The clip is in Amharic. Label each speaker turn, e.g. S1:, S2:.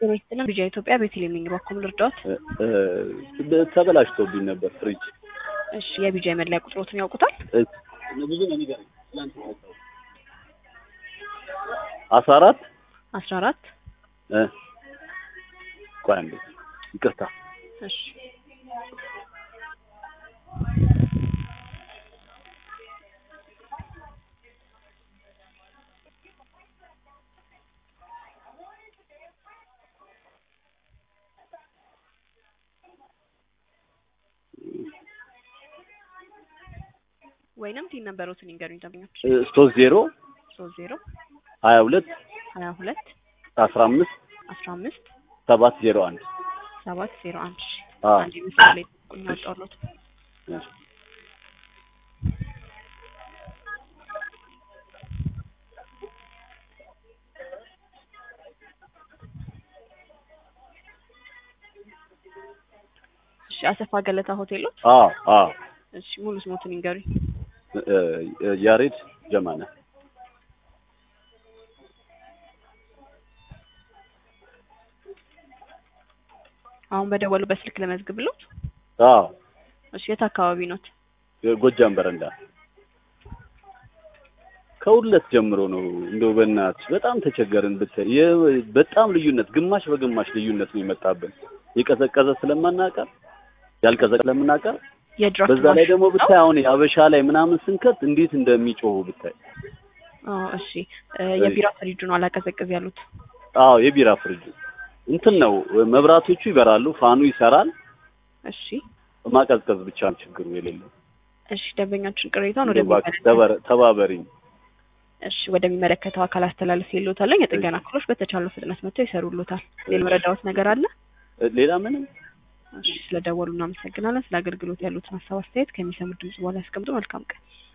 S1: ጤና ይስጥልን ቢጃ ኢትዮጵያ ቤተልሔም ነኝ። እባክዎ ምን ልርዳዎት?
S2: ተበላሽቶብኝ ነበር ፍሪጅ።
S1: እሺ የቢጃ መለያ ቁጥሮትን ያውቁታል?
S2: ብዙ ነው የሚገርም። አስራ አራት
S1: አስራ አራት
S2: ቆይ አንዴ ይቅርታ።
S1: እሺ ወይንም ቲን ነበሩትን ይንገሩኝ ደንበኞች።
S2: ሶስት ዜሮ
S1: ሶስት ዜሮ
S2: ሀያ ሁለት
S1: ሀያ ሁለት
S2: አስራ አምስት
S1: አስራ አምስት
S2: ሰባት ዜሮ አንድ
S1: ሰባት ዜሮ አንድ እሺ
S2: አዎ።
S1: አንድ ምስል ላይ ቁኝ አወጣሁልዎት። እሺ አሰፋ ገለታ ሆቴል ነው?
S2: አዎ አዎ
S1: እሺ ሙሉ ስሞትን ይንገሩኝ።
S2: እ- ያሬድ ጀማነ
S1: አሁን በደወሉበት ስልክ ለመዝግብልዎት?
S2: አዎ
S1: እሺ የት አካባቢ ኖት?
S2: ጎጃም በረንዳ ከሁለት ጀምሮ ነው። እንደው በእናትሽ በጣም ተቸገርን ብታይ የ- በጣም ልዩነት ግማሽ በግማሽ ልዩነት ነው የመጣብን። የቀዘቀዘ ስለማናቀር ያልቀዘቀዘ ስለምናቀር
S1: የድራፍት
S2: በዛ ላይ
S1: ማሽን
S2: ደግሞ
S1: ነው?
S2: ብታይ አሁን የአበሻ ላይ ምናምን ስንከት እንዴት እንደሚጮሁ ብታይ።
S1: አዎ እሺ እ የቢራ ፍሪጁ ነው አላቀዘቅዝ ያሉት?
S2: አዎ የቢራ ፍሪጅ እንትን ነው መብራቶቹ ይበራሉ፣ ፋኑ ይሰራል።
S1: እሺ
S2: ማቀዝቀዝ ብቻ ነው ችግሩ የሌለው።
S1: እሺ ደንበኛችን ቅሬታውን
S2: እንደው እባክሽ
S1: ወደሚመለከተው
S2: ተባረ- ተባበሪኝ።
S1: እሺ ወደሚመለከተው አካል አስተላልፍ ይሉታል። የጥገና ክፍሎች በተቻለው ፍጥነት መጥተው ይሰሩልዎታል። ሌላ መረዳዎት ነገር አለ?
S2: ሌላ ምንም
S1: እሺ ስለደወሉ እናመሰግናለን። ስለ አገልግሎት ያሉትን ሀሳብ አስተያየት ከሚሰሙት ድምጽ በኋላ ያስቀምጡ። መልካም ቀን።